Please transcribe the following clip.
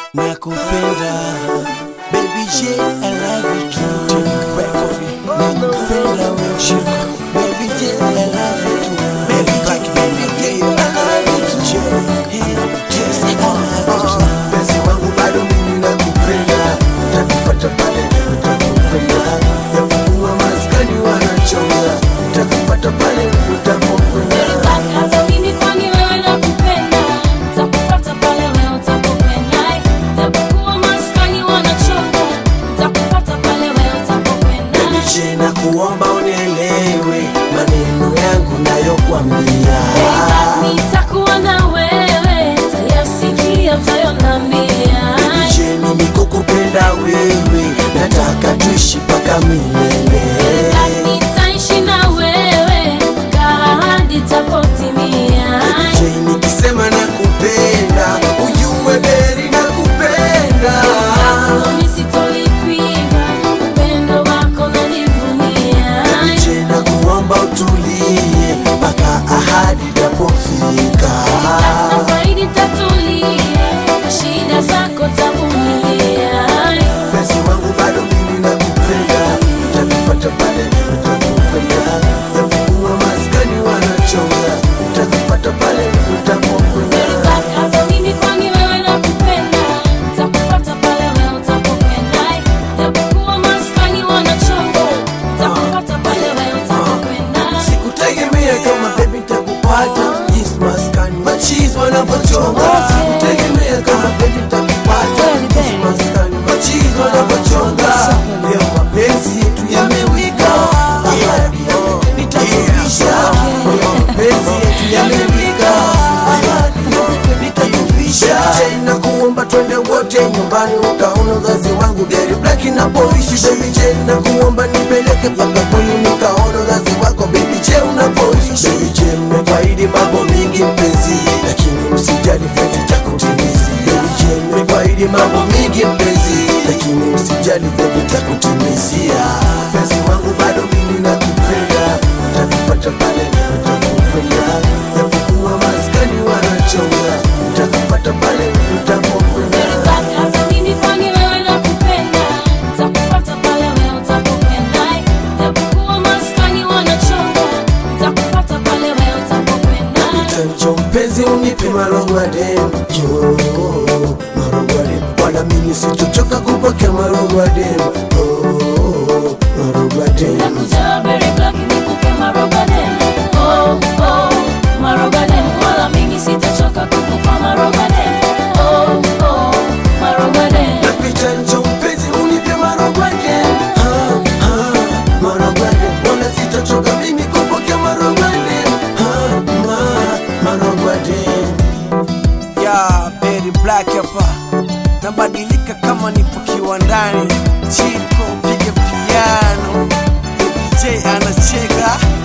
nakupenda baby J I love you too nakupenda wewe Chico baby J I love you too baby J baby J I love you too Hey, yes I love you too Penzi wangu bado mimi nakupenda, nitakufuata pale utakupenda, japokuwa maskani wanachonga, nitakufuata pale utapokwenda. Hata mimi kwani wewe nakupenda, nitakufuata pale wewe utapopenda. Japokuwa maskani wanachonga, nitakufuata pale wewe utapopenda. Baby J, nakuomba unielewe maneno yangu nayokwambia. Nitakuwa na wewe, utayasikia, utayonambia. Baby J, mimi kukupenda wewe, nataka tuishi mpaka milele. Nitaishi na wewe, kaa hadi itapotimia. J, nikisema nakupenda, ujue beri nakupenda. Mimi sitolipinga, upendo wako nanivunia. Je, na kuomba utulie mpaka ahadi itapofika. Nafaidi tatulie, shida zako tavumilia. Penzi wangu bado mimi nakupenda, nitakufuata pale utapokwenda, japokuwa maskani wanachonga, nitakufuata pale utapokwenda. Hata mimi kwani wewe nakupenda, nitakufuata pale wewe utapopenda. Japokuwa maskani wanachonga, nitakufuata pale wewe utapokwenda. Sikutegemea kama baby nitakupata, yes maskani machizi wanapochonga. Sikutegemea kama baby nitakupata, yes maskani machizi wanapochonga. Leo mapenzi yetu yamewika, ahadi yote nitakuvisha. Leo mapenzi yetu yamewika, ahadi yote nitakuvisha. Tena kuomba twende wote nyumbani ukaona uzazi wangu gari black inapoishi baby J na kuomba nipeleke mpaka kwenu nikaona uzazi wako baby J unapoishi baby J mmekwaidi mambo mingi mpenzi lakini usijali penzi takutimizi baby J mmekwaidi mambo mingi mpenzi lakini usijali penzi takutimizia penzi wangu bado mimi nakupenda nitakufuata pale utapokwenda japokuwa maskani wanachonga nitakufuata pale utapokwenda Hata mimi kwani wewe nakupenda, nitakufuata pale wewe utapopenda. Japokuwa maskani wanachonga, nitakufuata pale wewe utapopenda. Chancho mpenzi unipe marogwade yo marogwade wala mimi sitochoka kupokea marogwade oh marogwade Nakuja berry black nikupe marogaden. Oh, oh, marogaden. Wala mimi sitachoka kukupa marogaden. Oh, oh, marogaden. napita njo mpenzi unipe marogwade ah ah marogwade wala sitochoka mimi kupokea marogwade ah ma marogwade ya Berry Black hapa nabadilika kama nipo kiwandani Chico piga piano Baby J anacheka